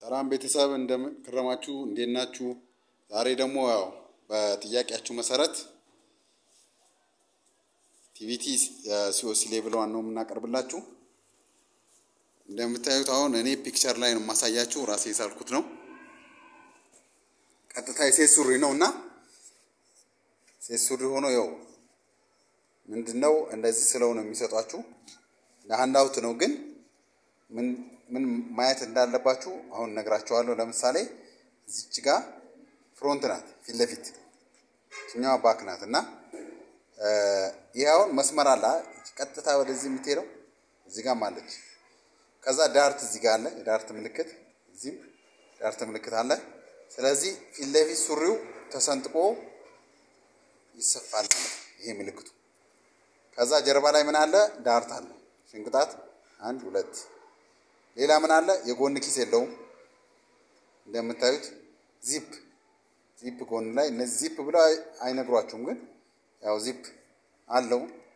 ሰላም ቤተሰብ እንደምን ከረማችሁ? እንዴት ናችሁ? ዛሬ ደግሞ ያው በጥያቄያችሁ መሰረት ቲቪቲ ሲኦሲ ሌቭል ዋን ነው የምናቀርብላችሁ። እንደምታዩት አሁን እኔ ፒክቸር ላይ ነው የማሳያችሁ፣ ራሴ የሳልኩት ነው። ቀጥታ የሴት ሱሪ ነው እና ሴት ሱሪ ሆኖ ያው ምንድን ነው እንደዚህ ስለው ነው የሚሰጧችሁ። ለሀንድ አውት ነው ግን ምን ምን ማየት እንዳለባችሁ አሁን ነግራችኋለሁ። ለምሳሌ እዚች ጋ ፍሮንት ናት ፊት ለፊት እችኛዋ ባክ ናት እና ይህ አሁን መስመር አለ ቀጥታ ወደዚህ የምትሄደው እዚህ ጋም አለች። ከዛ ዳርት እዚህ ጋር አለ የዳርት ምልክት እዚህም ዳርት ምልክት አለ። ስለዚህ ፊት ለፊት ሱሪው ተሰንጥቆ ይሰፋል ማለት ይሄ ምልክቱ። ከዛ ጀርባ ላይ ምን አለ? ዳርት አለ ሽንቅጣት አንድ ሁለት ሌላ ምን አለ? የጎን ኪስ የለውም። እንደምታዩት ዚፕ ዚፕ ጎን ላይ እነዚህ ዚፕ ብለው አይነግሯችሁም፣ ግን ያው ዚፕ አለው።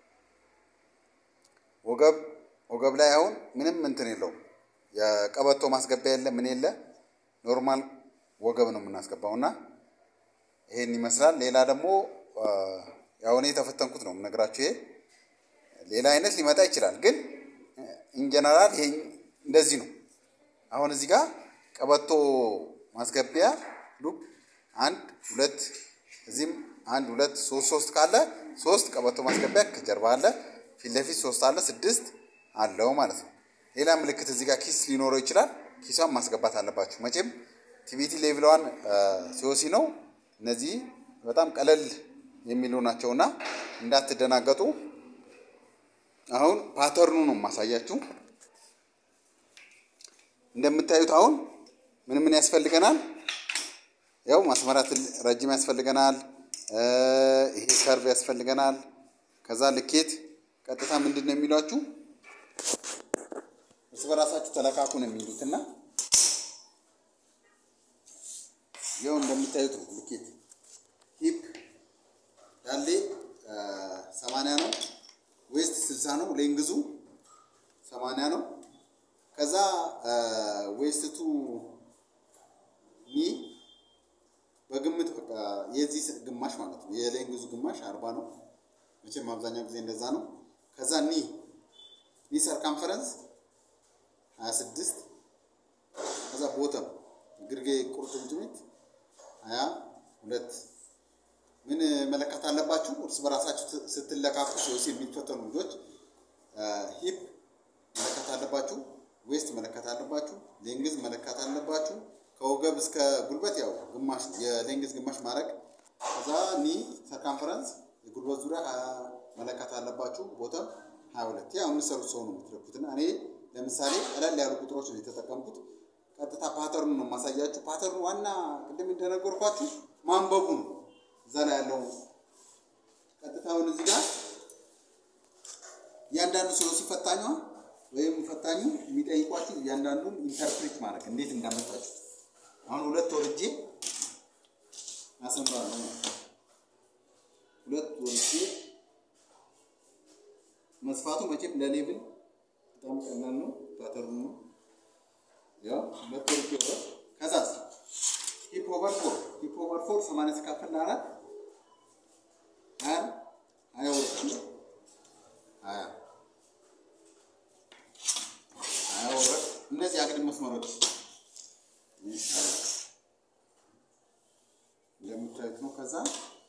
ወገብ ወገብ ላይ አሁን ምንም እንትን የለውም። የቀበቶ ማስገቢያ የለ ምን የለ፣ ኖርማል ወገብ ነው የምናስገባው እና ይሄን ይመስላል። ሌላ ደግሞ ያው እኔ የተፈተንኩት ነው የምነግራችሁ። ይሄ ሌላ አይነት ሊመጣ ይችላል፣ ግን ኢንጀነራል ይሄ እንደዚህ ነው። አሁን እዚህ ጋር ቀበቶ ማስገቢያ ሉፕ አንድ ሁለት፣ እዚህም አንድ ሁለት ሶስት ሶስት ካለ ሶስት ቀበቶ ማስገቢያ ከጀርባ አለ፣ ፊት ለፊት ሶስት አለ፣ ስድስት አለው ማለት ነው። ሌላ ምልክት እዚህ ጋር ኪስ ሊኖረው ይችላል። ኪሷን ማስገባት አለባችሁ። መቼም ቲቪቲ ሌቭሏን ሲኦሲ ነው። እነዚህ በጣም ቀለል የሚሉ ናቸውና እንዳትደናገጡ። አሁን ፓተርኑ ነው የማሳያችሁ። እንደምታዩት አሁን ምን ምን ያስፈልገናል? ያው ማስመራት ረጅም ያስፈልገናል። ይሄ ከርቭ ያስፈልገናል። ከዛ ልኬት ቀጥታ ምንድን ነው የሚሏችሁ እርስ በራሳችሁ ተለካኩ ነው የሚሉት እና ያው እንደምታዩት ነው ልኬት ሂፕ ዳሌ ሰማንያ ነው። ዌስት ስልሳ ነው። ሌንግዙ ሰማንያ ነው። ከዛ ዌስቱ ኒ በግምት በቃ የዚህ ግማሽ ማለት ነው። የሌንግዙ ግማሽ አርባ ነው። መቼም አብዛኛው ጊዜ እንደዛ ነው። ከዛ ኒ ኒ ሰርከምፈረንስ ሀያ ስድስት ከዛ ቦተም ግርጌ ቁርጭምጭሚት ሀያ ሁለት ምን መለካት አለባችሁ? እርስ በራሳችሁ ስትለካኩ ሲኦሲ የሚፈተኑ ልጆች ሂፕ መለካት አለባችሁ። ዌስት መለካት አለባችሁ። ሌንግዝ መለካት አለባችሁ። ከወገብ እስከ ጉልበት ያው ግማሽ የሌንግዝ ግማሽ ማድረግ። ከዛ ኒ ሰርከምፈረንስ የጉልበት ዙሪያ መለካት አለባችሁ። ቦተም ሀያ ሁለት ያው የምትሰሩት ሰው ነው የምትለኩት እና እኔ ለምሳሌ ቀለል ያሉ ቁጥሮች ነው የተጠቀምኩት። ቀጥታ ፓተርኑ ነው የማሳያችሁ። ፓተርኑ ዋና ቅድም እንደነገርኳችሁ ማንበቡ ነው። እዛ ላይ ያለው ቀጥታውን እዚህ ጋር እያንዳንዱ ሰው ሲፈታኟ ወይም ፈታኙ የሚጠይቋችሁ እያንዳንዱን ኢንተርፕሬት ማድረግ እንዴት እንዳመጣችሁ። አሁን ሁለት ወርጄ አሰምራለሁ። ሁለት ወርጄ መስፋቱ መቼም ለሌብል በጣም ቀላል ነው። ፓተርኑ ነው ያው ሁለት ወርጄ ወር ከዛስ ሂፕ ኦቨር ፎር ሂፕ ኦቨር ፎር ሰማንያ ሲካፈል ለአራት ሀያ ሀያ ሁለት ነው። ሀያ ሀያ ወረድ እነዚህ አግድም መስመሮች እንደምታዩት ነው። ከዛ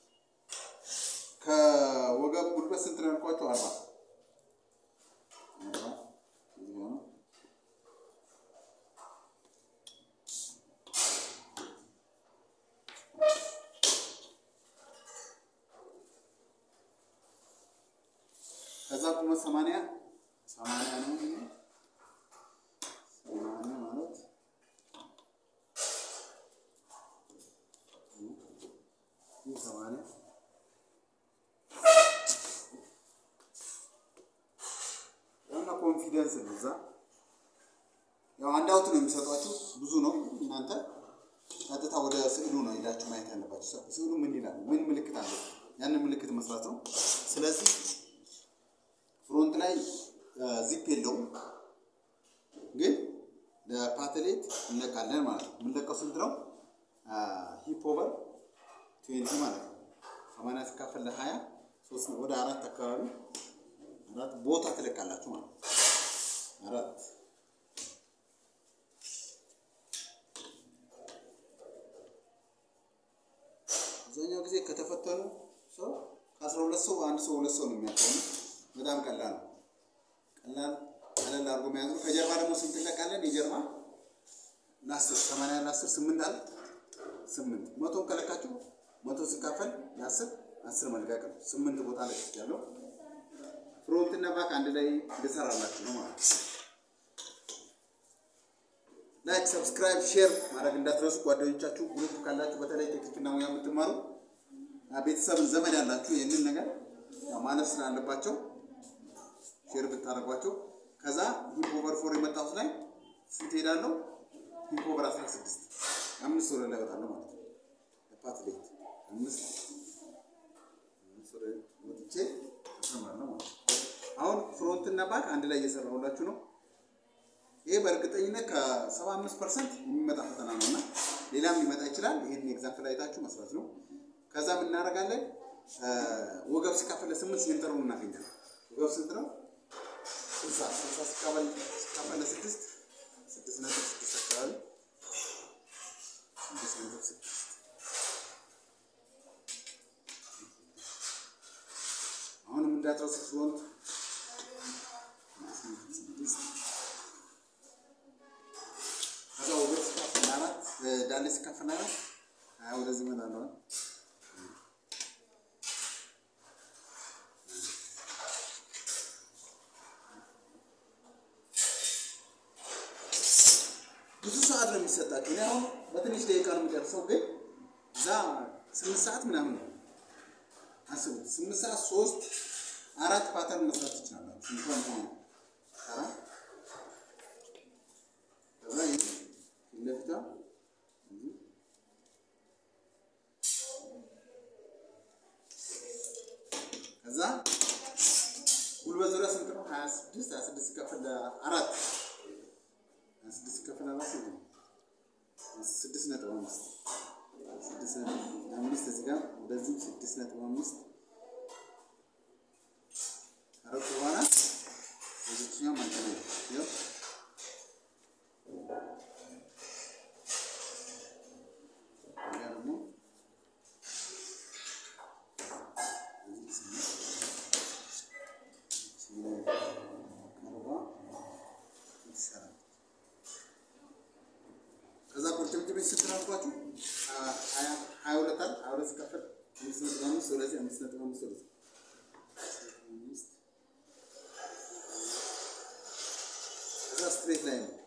ከወገብ ጉልበት ስንት ነው ያልኳቸው? አርባ ከዛ ቁመት ሰማንያ ሰማንያ ነው። ሰማንያ ማለት ይህ ሰማንያ ያውና ኮንፊደንስ ነው። እዛ ያው አንድ አውት ነው የሚሰጧችሁ ብዙ ነው። እናንተ ቀጥታ ወደ ስዕሉ ነው ሄዳችሁ ማየት ያለባችሁ። ስዕሉ ምን ይላል? ምን ምልክት አለ? ያንን ምልክት መስራት ነው። ስለዚህ ፍሮንት ላይ ዚፕ የለውም፣ ግን ለፓትሌት እንለካለን ማለት ነው። የምንለቀው ስንት ነው? ሂፕ ኦቨር ትዌንቲ ማለት ነው። ሰማንያ ሲካፈል ለሀያ ሶስት ነው። ወደ አራት አካባቢ አራት ቦታ ትለቃላችሁ ማለት ነው። አራት አብዛኛው ጊዜ ከተፈተኑ ሰው ከአስራ ሁለት ሰው አንድ ሰው ሁለት ሰው ነው የሚያልፈው። በጣም ቀላል ነው። ቀላል ቀለል አድርጎ መያዝ ነው። ከጀርባ ደግሞ ስንት እንለቃለን? የጀርባ ለአስር ሰማንያ ለአስር ስምንት አለ ስምንት መቶን ከለካችሁ መቶ ሲካፈል ለአስር አስር መልቀቅ ነው። ስምንት ቦታ ላይ ያለው ፍሮንት እና ባክ አንድ ላይ ልሰራላችሁ ነው ማለት ነው። ላይክ፣ ሰብስክራይብ፣ ሼር ማድረግ እንዳትረሱ። ጓደኞቻችሁ ግሩፕ ካላችሁ በተለይ ቴክኒክና ሙያ የምትማሩ ቤተሰብን ዘመድ ያላችሁ ይህንን ነገር ማለፍ ስላለባቸው ሼር ብታደርጓቸው ከዛ ሂፕ ኦቨር ፎር የመጣሁት ላይ ስንት ሄዳለሁ? ሂፕ ኦቨር 16 አምስት ወደ ላይ እወጣለሁ ማለት ነው። ለፓትሌት አምስት አምስት ወደ ወጥቼ እሰማለሁ ማለት ነው። አሁን ፍሮንት እና ባክ አንድ ላይ እየሰራሁላችሁ ነው። ይሄ በእርግጠኝነት ከ75 ፐርሰንት የሚመጣ ፈተና ነው እና ሌላም ሊመጣ ይችላል። ይህን ኤግዛምፕል አይታችሁ መስራት ነው። ከዛ ምን እናደርጋለን? ወገብ ሲካፈል ለስምንት ሴንተሩን እናገኛለን። ወገብ ስንት ነው? ስልሳ ስልሳ ሲካፈል ሲካፈል ለስድስት ስድስት ነጥብ ስድስት አካባቢ ስድስት ነጥብ ስድስት አሁንም እንዳትረሱ ፍሮንት ስድስት ከዛ ወገብ ሲካፈል ለአራት ዳሌ ሲካፈል ለአራት ሀያ ወደዚህ እመጣለሁ። ብዙ ሰዓት ነው የሚሰጣቸው። እኔ አሁን በትንሽ ደቂቃ ነው የሚደርሰው፣ ግን እዛ ስምንት ሰዓት ምናምን ነው። አስቡት፣ ስምንት ሰዓት ሶስት አራት ፓተርን መስራት ትችላላችሁ። እንኳን ሆነ አራት ከዛ ይህ ፊት ለፊቷ ከዛ ጉልበት ዙሪያ ስንት ነው? ሀያ ስድስት ሀያ ስድስት ሲከፈል ለአራት ሀያ ስድስት ሲከፈል ለአራት ስንት ነው? ስድስት ነጥብ አምስት ስድስት ነጥብ አምስት እዚህ ጋር ወደዚህም ስድስት ነጥብ አምስት አረቁ በኋላ በዚችኛው ማለት ነው ይኸው ያ ደግሞ ከዛ ቁርጭምጭሚት ስንት ነው አልኳችሁ? ሀያ ሁለት አለ ሀያ ሁለት ሲካፈል አምስት ነጥብ አምስት ወደዚህ አምስት ነጥብ አምስት ወደዚህ አምስት ከዛ ስትሬት ላይ ነው።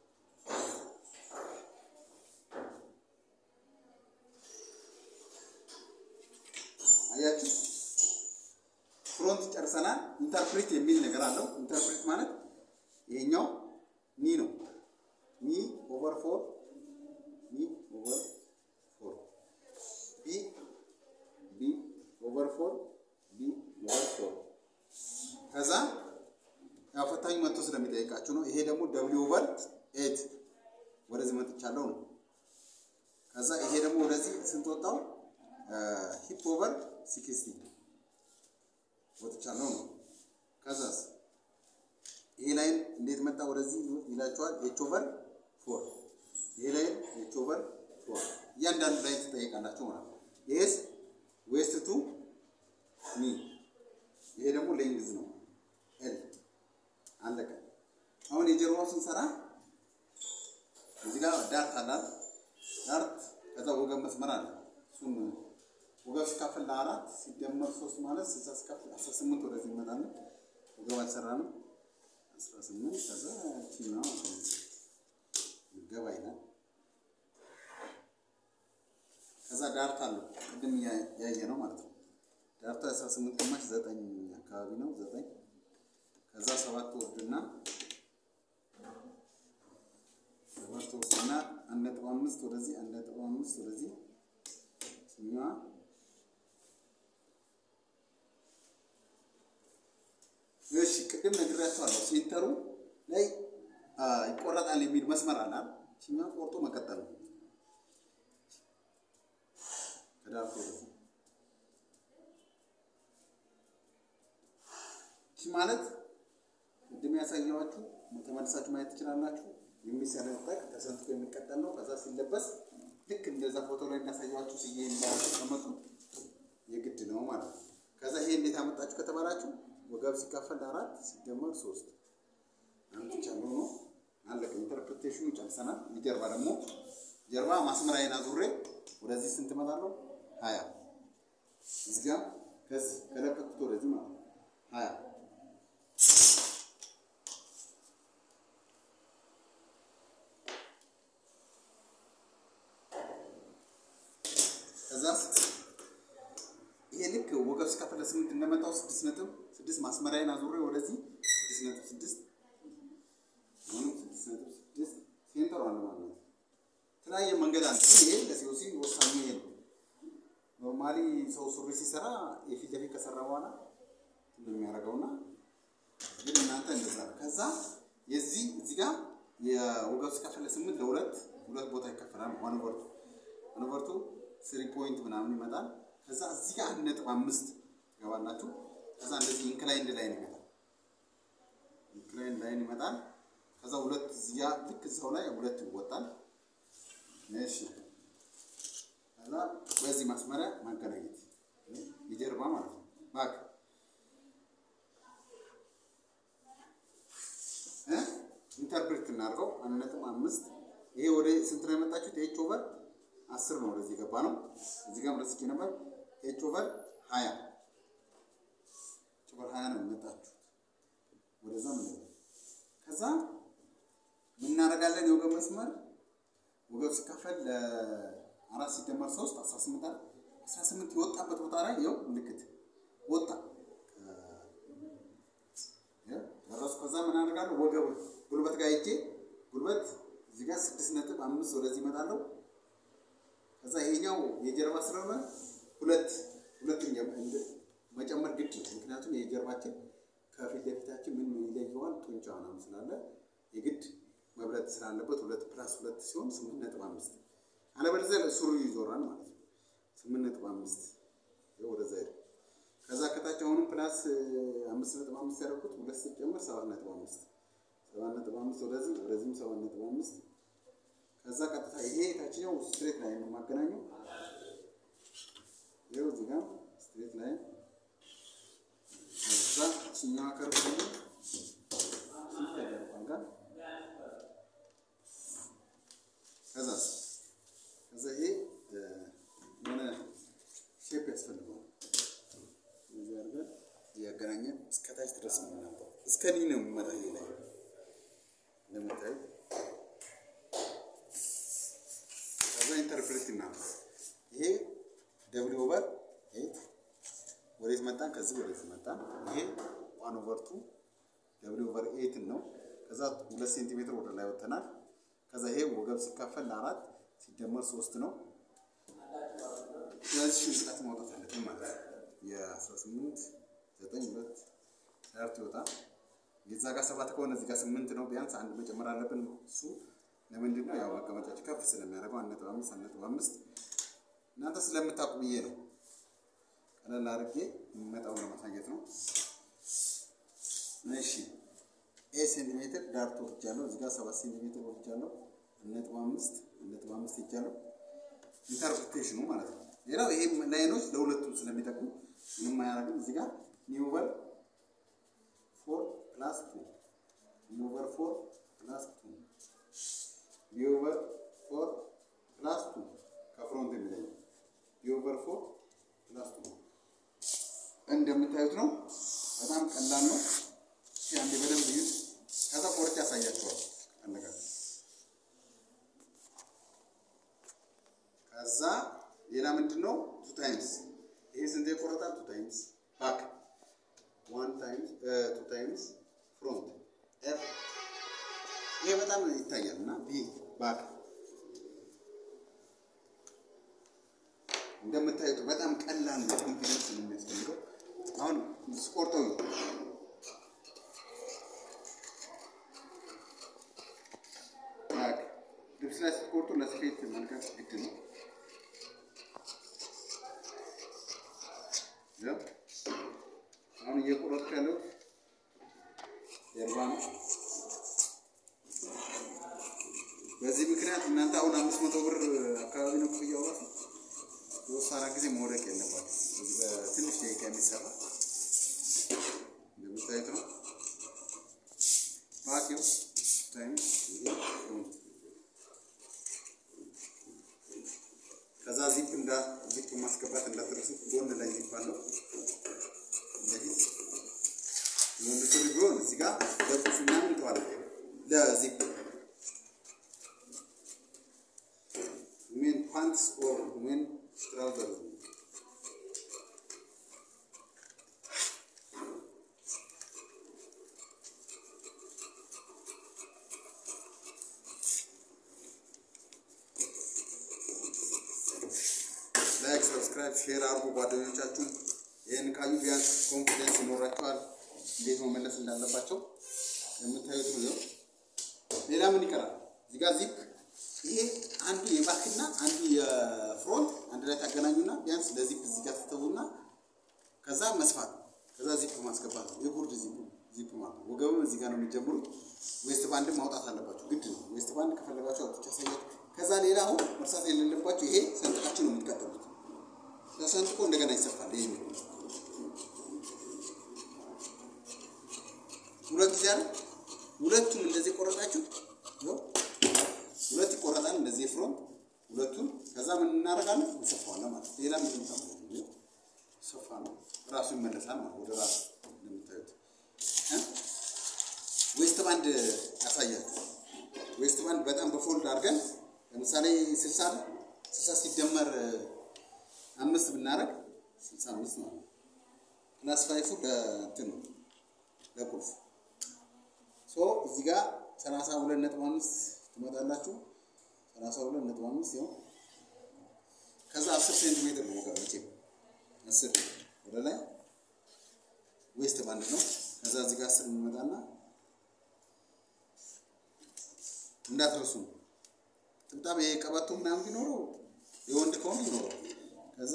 አያችሁ ፍሮንት ጨርሰናል። ኢንተርፕሬት የሚል ነገር አለው። ኢንተርፕሬት ማለት ይሄኛው ኒ ነው። ኒ ኦቨር ፎር ኒ ኦቨር ፎር ቢ ቢ ኦቨር ፎር ቢ ኦቨር ፎር ከዛ ያው ፈታኝ መጥቶ ስለሚጠይቃችሁ ነው። ይሄ ደግሞ ደብሊው ኦቨር ኤት ወደዚህ መጥቻለሁ ነው። ከዛ ይሄ ደግሞ ወደዚህ ስንት ወጣው? ሂፕ ኦቨር ሲክስቲ ወጥቻለሁ ነው። ከዛስ ይሄ ላይን እንዴት መጣ ወደዚህ ይላችኋል። ኤች ኦቨር ፎር ይሄ ላይን ኤች ኦቨር ፎር እያንዳንዱ ላይ ትጠይቃላችሁ ማለት ነው። ይሄስ ዌስት ቱ ኒ ይሄ ደግሞ ሌንግዝ ነው ኤል አለቀ። አሁን የጀርባው ስንሰራ እዚህ ጋር ዳርት አላል ዳርት ከዛ ወገብ መስመር አለ እሱም ወገብ ሲካፈል ለአራት ሲደመር ሶስት ማለት ስልሳ ሲካፈል አስራ ስምንት ወደዚህ እንመጣለን። ወገብ አልሰራንም። አስራ ስምንት ከዛ ቺና ገባ ይላል። ከዛ ዳርታ አለው ቅድም ያየ ነው ማለት ነው። ዳርታ አስራ ስምንት ግማሽ ዘጠኝ አካባቢ ነው ዘጠኝ ከዛ ሰባት ወርድና ሰባት ወርድና አንድ ነጥብ አምስት ወደዚህ አንድ ነጥብ አምስት ወደዚህ ስኛዋ እሺ ቅድም ነግራችኋለሁ። ሴንተሩ ላይ ይቆረጣል የሚል መስመር አለ። ችኛ ቆርጦ መቀጠል ነው። ከዳር ቺ ማለት ቅድም ያሳየኋችሁ ተመልሳችሁ ማየት ትችላላችሁ። የሚሰነጠቅ ተሰንጥቆ የሚቀጠል ነው። ከዛ ሲለበስ ልክ እንደዛ ፎቶ ላይ እንዳሳየኋችሁ ስዬ እንዳያስቀመጡ የግድ ነው ማለት ነው። ከዛ ይሄ እንዴት አመጣችሁ ከተባላችሁ ወገብ ሲካፈል አራት ሲደመር ሶስት አምጥቻለሁ ነው አለቀ። ኢንተርፕሬቴሽኑ ጨርሰናል። ጀርባ ደግሞ ጀርባ ማስመራዬን አዙሬ ወደዚህ ስንት እመጣለሁ? ሀያ እዚህ ጋር ከዚህ ከለቀቁት ወደዚህ ማለት ነው ሀያ ከዛ ይሄ ልክ ወገብ ሲካፈል ለስምንት እንደመጣው ስድስት ነጥብ ስድስት ማስመሪያዬን አዙሬ ወደዚህ ስድስት ነጥብ ስድስት አሁንም ስድስት ነጥብ ስድስት ሴንተር አለ ማለት ነው። የተለያየ መንገድ አለ። ይሄ ለሲኦሲ ወሳኙ ይሄ ነው። ኖርማሊ ሰው ሱሪ ሲሰራ የፊት ለፊት ከሰራ በኋላ ነው የሚያደርገውና ግን እናንተ እንደዛ ነው። ከዛ የዚህ እዚህ ጋር የወገብ ሲካፈል ለስምንት ለሁለት ሁለት ቦታ ይከፈላል። ዋንቨርቱ ዋንቨርቱ ስሪ ፖይንት ምናምን ይመጣል። ከዛ እዚህ ጋር አንድ ነጥብ አምስት ትገባላችሁ። ከዛ እንደዚህ ኢንክላይንድ ላይን ይመጣል። ኢንክላይንድ ላይን ይመጣል። ከዛ ሁለት እዚህ ጋር ልክ እዛው ላይ ሁለት ይወጣል። እሺ ከዛ በዚህ ማስመሪያ ማገናኘት የጀርባ ማለት ነው። ባክ እ ኢንተርፕሬት እናድርገው አንድ ነጥብ አምስት ይሄ ወደ ስንት ነው የመጣችሁት? ኤች ኦቨር አስር ነው ወደዚህ የገባ ነው። እዚህ ጋር ረስቼ ነበር። ኤች ኦቨር ሀያ ኤች ኦቨር ሀያ ነው የመጣችሁት ወደዛ ምን ከዛ ምን እናደርጋለን? የወገብ መስመር ወገብ ሲካፈል ለአራት ሲደመር ሶስት አስራ ስምንት አለ አስራ ስምንት የወጣበት ቦታ ላይ ይኸው ምልክት ወጣ ደረሱ። ከዛ ምን አደርጋለሁ? ወገብ ጉልበት ጋር ሄጄ ጉልበት እዚህ ጋር ስድስት ነጥብ አምስት ወደዚህ ይመጣለሁ። ከዛ ይሄኛው የጀርባ ስለሆነ ሁለት ሁለት መጨመር ግድ ነው። ምክንያቱም የጀርባችን ከፊት ለፊታችን ምን ይለየዋል? ጡንቻ ምናምን ስላለ የግድ መብለጥ ስላለበት ሁለት ፕላስ ሁለት ሲሆን ስምንት ነጥብ አምስት አለበለዚያ ሱሪ ይዞራል ማለት ነው። ስምንት ነጥብ አምስት ወደዛ ሄደ። ከዛ ከታች አሁንም ፕላስ አምስት ነጥብ አምስት ያደረኩት ሁለት ሲጨምር ሰባት ነጥብ አምስት ሰባት ነጥብ አምስት ወደዚህ ወደዚህም ሰባት ነጥብ አምስት ከዛ ቀጥታ ይሄ የታችኛው ስትሬት ላይን ነው የማገናኘው። ይኸው እዚህ ጋር ስትሬት ላይን ከዛ ችኛዋ ከርብ ደግሞ ጋር ከዛ ከዛ ይሄ የሆነ ሼፕ ያስፈልገዋል። እዚህ አድርገን እያገናኘን እስከታች ድረስ ነው የምናምጣው። እስከ ኒ ነው የሚመጣ ይሄ ላይ እንደምታዩት ከዛ ኢንተርፕሬት እናምጣ። ይሄ ደብሊው ኦቨር ኤት ወዴት መጣን? ከዚህ ወደዚህ መጣን። ይሄ ዋን ኦቨር ቱ ደብሊው ኦቨር ኤትን ነው። ከዛ ሁለት ሴንቲሜትር ወደ ላይ ወጥተናል። ከዛ ይሄ ወገብ ሲካፈል ለአራት ሲደመር ሶስት ነው። ስለዚህ ሽንጥላት ማውጣት አለብን ማለት ነው። የአስራ ስምንት ዘጠኝ ሁለት ዳርት ይወጣ የዛ ጋር ሰባት ከሆነ እዚህ ጋር ስምንት ነው። ቢያንስ አንድ መጨመር አለብን። እሱ ለምንድን ነው? ያው መቀመጫቸው ከፍ ስለሚያደርገው አንድ ነጥብ አምስት አንድ ነጥብ አምስት እናንተ ስለምታውቁ ብዬ ነው ቀለል አድርጌ የሚመጣውን ለማሳየት ነው። እሺ ኤ ሴንቲሜትር ዳርቶ ወርጃለሁ። እዚህ ጋር ሰባት ሴንቲሜትር ወርጃለሁ። አንድ ነጥብ አምስት አንድ ነጥብ አምስት ይጃለሁ። ኢንተርፕሬቴሽኑ ማለት ነው። ሌላው ይሄ ላይኖች ለሁለቱም ስለሚጠቅሙ ምንም አያደርግም። እዚህ ጋር ኒውቨር ፎር ፕላስ ቱ ኒውቨር ፎር ፕላስ ቱ ኒውቨር ፎር ፕላስ ቱ ከፍሮንት የሚለየው ኒውቨር ፎር ፕላስ ቱ እንደምታዩት ነው። በጣም ቀላል ነው። እስኪ አንዴ በደንብ እዩት። ከዛ ቆርጬ ያሳያቸዋል። አነጋገር ከዛ ሌላ ምንድን ነው? ቱ ታይምስ ይሄ ስንት ይቆረጣል? ቱ ታይምስ ባክ ዋን ታይምስ ቱ ታይምስ ፍሮንት ኤፍ ይሄ በጣም ይታያል እና ቢ ባክ እንደምታዩት በጣም ቀላል ነው። ኮንፊደንስ ነው የሚያስፈልገው። አሁን ስቆርጠው ስትቆርጡ ለስፌት መልቀቅ ግድ ነው። ያው አሁን እየቆረጥኩ ያለው ጀርባ ነው። በዚህ ምክንያት እናንተ አሁን አምስት መቶ ብር አካባቢ ነው ክፍያው ራሱ ሶስት አራት ጊዜ መውደቅ የለባችሁ። በዚህ በትንሽ ደቂቃ የሚሰራ እንደምታዩት ነው። ባኪው ታይም ከዛ ዚፕ እንዳ ዚፕ ማስገባት እንዳትረሱ። ጎን ላይ ዚፕ አለው እንደዚህ የወንድ ሱሪ ቢሆን እዚህ ጋር ለቁልፍ ምናምን እንተዋለን ለዚፕ ሜን ፓንትስ ኦር ሜን ትራውዘር ላይክ፣ ሰብስክራይብ፣ ሼር አድርጉ። ጓደኞቻችሁን ይህን ካዩ ቢያንስ ኮንፊደንስ ይኖራቸዋል እንዴት መመለስ እንዳለባቸው የምታዩት ነው። ሌላ ምን ይቀራል? እዚህ ጋር ዚፕ ይሄ አንዱ የባክና አንዱ የፍሮንት አንድ ላይ ታገናኙና ቢያንስ ለዚፕ እዚህ ጋር ትተውና ከዛ መስፋት ነው። ከዛ ዚፕ ማስገባት ነው። የጉርድ ዚፕ ዚፕ ማለት ነው። ወገብም እዚህ ጋር ነው የሚጀምሩት። ዌስት ባንድ ማውጣት አለባችሁ፣ ግድ ነው። ዌስት ባንድ ከፈለጋችሁ አውጥቼ አሳያችሁ። ከዛ ሌላ አሁን መርሳት የሌለባችሁ ይሄ ሰንጥቃችሁ ነው የምትቀጥሉት። ተሰንጥቆ እንደገና ይሰፋል። ይሄ ሁለት ጊዜ አይደል? ሁለቱም እንደዚህ ቆረጣችሁ ነው ሁለት ይቆረጣል። እንደዚህ ፍሮንት ሁለቱን ከዛ ምን እናደርጋለን? እንሰፋዋለን ማለት ነው። ሌላ ምን ታምሩ ሰፋ ነው ራሱ ይመለሳል ማለት ወደ ራሱ እንደምታዩት እ ዌስት ባንድ ያሳያል። ዌስት ባንድ በጣም በፎልድ አድርገን ለምሳሌ 60 60 ሲደመር አምስት ብናደርግ 65 ነው። ፕላስ ፋይፉ ለእንትን ነው ለቁልፍ ሶ እዚህ ጋር 32.5 ትመጣላችሁ 32.5 ያው ከዛ 10 ሴንቲሜትር ነው ወገኖቼ 10 ወደ ላይ ዌስት ባንድ ነው። ከዛ እዚህ ጋር 10 እንመጣና እንዳትረሱ ጥብጣብ ይሄ ቀበቶ ምናምን ቢኖረው የወንድ ከሆነ ይኖረው ከዛ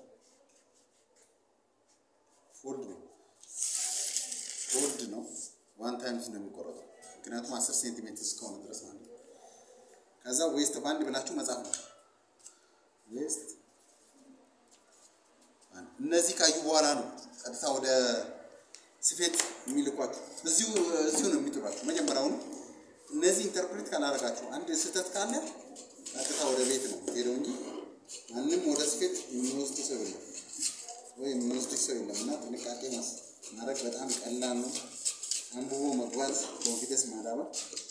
ፎልድ ነው ፎልድ ነው ዋን ታይምስ ነው የሚቆረጠው ምክንያቱም 10 ሴንቲሜትር እስከሆነ ድረስ ማለት ነው። ከዛ ዌስት ባንድ ብላችሁ መጻፍ ነው። ዌስት እነዚህ ካዩ በኋላ ነው ቀጥታ ወደ ስፌት የሚልኳችሁ። እዚሁ እዚሁ ነው የሚጥሏችሁ። መጀመሪያውኑ እነዚህ ኢንተርፕሬት ካላደረጋችሁ አንድ ስህተት ካለ ቀጥታ ወደ ቤት ነው ሄደው እንጂ ማንም ወደ ስፌት የሚወስድ ሰው የለም ወይ የሚወስድ ሰው የለም። እና ጥንቃቄ ማድረግ በጣም ቀላል ነው። አንብቦ መጓዝ ኮንፊደንስ ማዳበር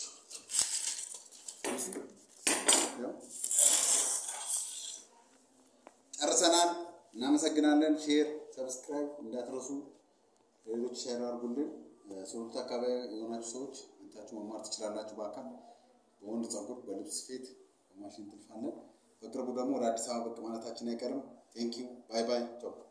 ጨርሰናል። እናመሰግናለን። ሼር ሰብስክራይብ እንዳትረሱ። ሌሎች ሼር አድርጉልን። ሶሉት አካባቢ የሆናችሁ ሰዎች እንታችሁ መማር ትችላላችሁ። በአካል በወንድ ፀጉር፣ በልብስ ስፌት፣ በማሽን ጥልፍ አለን። በቅርቡ ደግሞ ወደ አዲስ አበባ ብቅ ማለታችን አይቀርም። ቴንኪው ባይ ባይ ቻው